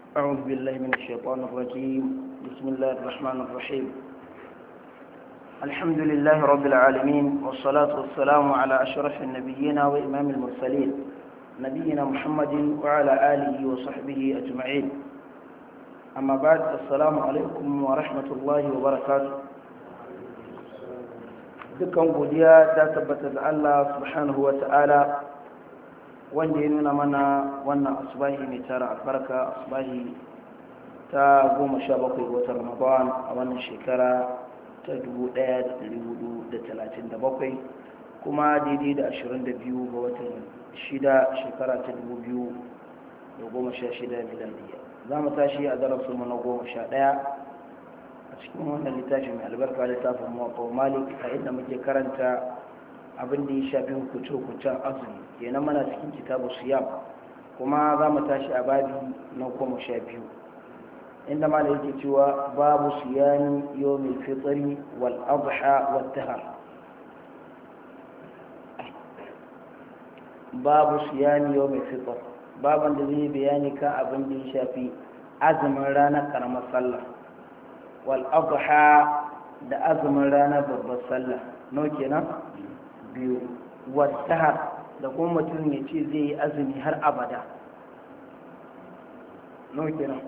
أعوذ بالله من الشيطان الرجيم بسم الله الرحمن الرحيم الحمد لله رب العالمين والصلاة والسلام على أشرف النبيين وإمام المرسلين نبينا محمد وعلى آله وصحبه أجمعين أما بعد السلام عليكم ورحمة الله وبركاته dukkan godiya ta tabbata da Allah subhanahu wa ta'ala wanda ya nuna mana wannan asubahi mai tara albarka asubahi ta goma sha bakwai watan ramadan a wannan shekara ta dubu ɗaya da ɗari hudu da talatin da bakwai kuma daidai da ashirin da biyu ga watan shida shekara ta dubu biyu da goma sha shida miladiya za mu tashi a darasinmu na goma sha ɗaya a cikin wannan littafi mai albarka littafin mawaƙa malik a inda muke karanta abin da ya shafi hukuce-hukucen azumi kenan mana cikin kitabu siyam kuma za mu tashi a babi na goma sha biyu inda ma da yake cewa babu siyami yawmin fitri wal adha wal dahar babu siyami yawmin fitr baban da zai bayani kan abin da ya shafi azumin ranar karamar sallah wal adha da azumin ranar babbar sallah no kenan biyu wadahar da kuma mutum ya ce zai yi azumi har abada no kenan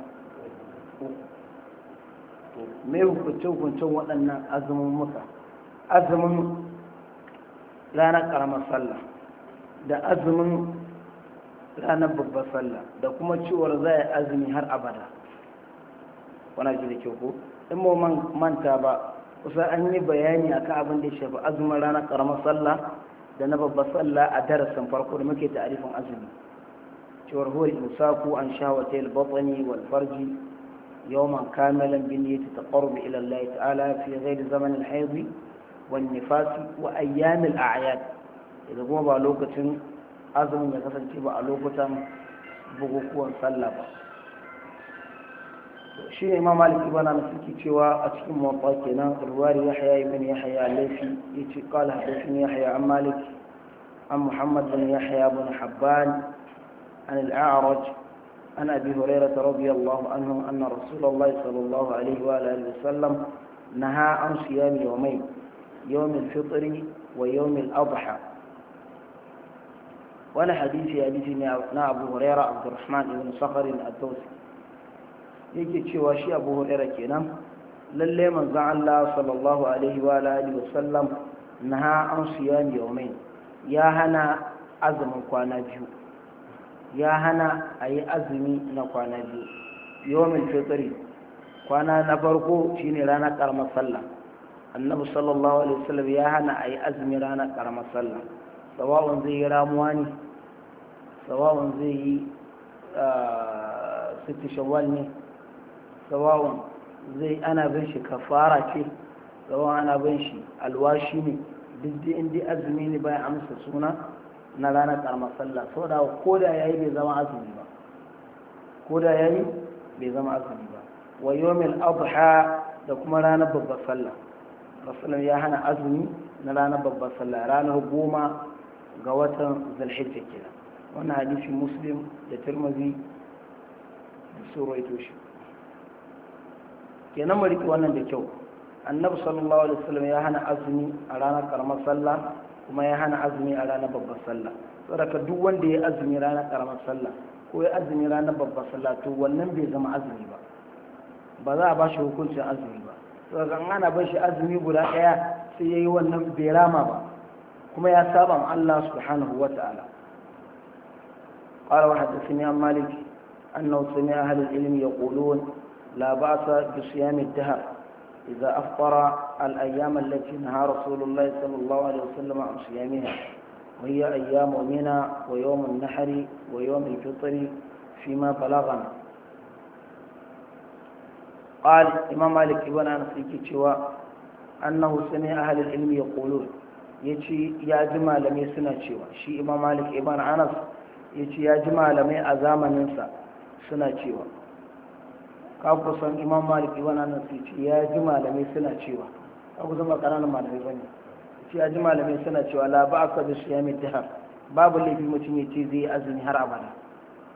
me hukunce-hukuncen waɗannan azumin muka azumin ranar ƙaramar sallah da azumin ranar babbar sallah da kuma cewar za a azumi har abada wana ji da kyau ko in mu manta ba kusa an yi bayani akan abin da ya shafi azumin ranar ƙaramar sallah da na babbar sallah a darasin farko da muke ta'arifin azumi cewar huwa imsaku an shawata al-batni wal farji يوما كاملا بنية التقرب إلى الله تعالى في غير زمن الحيض والنفاس وأيام الأعياد إذا قم بألوكة أزم يتصل تبع ألوكة بغكوا صلبا shi imam malik ibn anas yake cewa a cikin muwatta kenan ruwari yahya ibn yahya al-laythi yace qala hadathani yahya an malik an muhammad bin yahya bin habban an al-a'raj عن أبي هريرة رضي الله عنه أن رسول الله صلى الله عليه وآله وسلم نهى عن صيام يومين يوم الفطر ويوم الأضحى ولا حديث حديث نا أبو هريرة عبد الرحمن بن صخر الدوسي yake cewa shi abu huraira kenan lalle manzon Allah sallallahu alaihi wa alihi wasallam naha an siyam yawmain ya hana azumin kwana biyu ya hana a yi azumi na kwana biyu yawon fitri kwana na farko shine ranar karamar sallah annabi sallallahu alaihi wasallam ya hana a yi azumi ranar karamar sallah sawa'un zai yi ramuwa ne sawa'un zai yi sitti shawwal ne sawa'un zai ana bin shi kafara ce sawa'un ana bin shi alwashi ne duk da inda azumi ne bayan amsa suna na ranar karamar sallah sau da ko da ya yi bai zama azumi ba ko da ya yi bai zama azumi ba wa yomil adha da kuma ranar babbar sallah rasulun ya hana azumi na ranar babbar sallah ranar goma ga watan zulhijja kenan wannan hadisi muslim da turmazi da suraito shi kenan mu riƙe wannan da kyau annabi sallallahu alaihi wasallam ya hana azumi a ranar karamar sallah kuma ya hana azumi a ranar babbar sallah saboda duk wanda ya azumi ranar karamar sallah ko ya azumi ranar babbar sallah to wannan bai zama azumi ba ba za a ba shi hukuncin azumi ba saboda an ana ban shi azumi guda ɗaya sai ya yi wannan bai rama ba kuma ya saba ma Allah subhanahu wa ta'ala قال وحدثني عن مالك أنه سمع أهل العلم يقولون لا بأس بصيام الدهر إذا أفطر الأيام التي نهى رسول الله صلى الله عليه وسلم عن صيامها وهي أيام منى ويوم النحر ويوم الفطر فيما بلغنا قال إمام مالك ابن أنس يكتوى أنه سمع أهل العلم يقولون yace ya ji malamai suna cewa shi imam malik ibn anas yace ya ji malamai a zamaninsa suna cewa ka kusan imam malik ibn anas yace ya ji malamai suna cewa ka kusan ba kananan malamai bane yace ya ji malamai suna cewa la ba'aka bi siyami dahar babu laifi mutum yace zai azumi har abada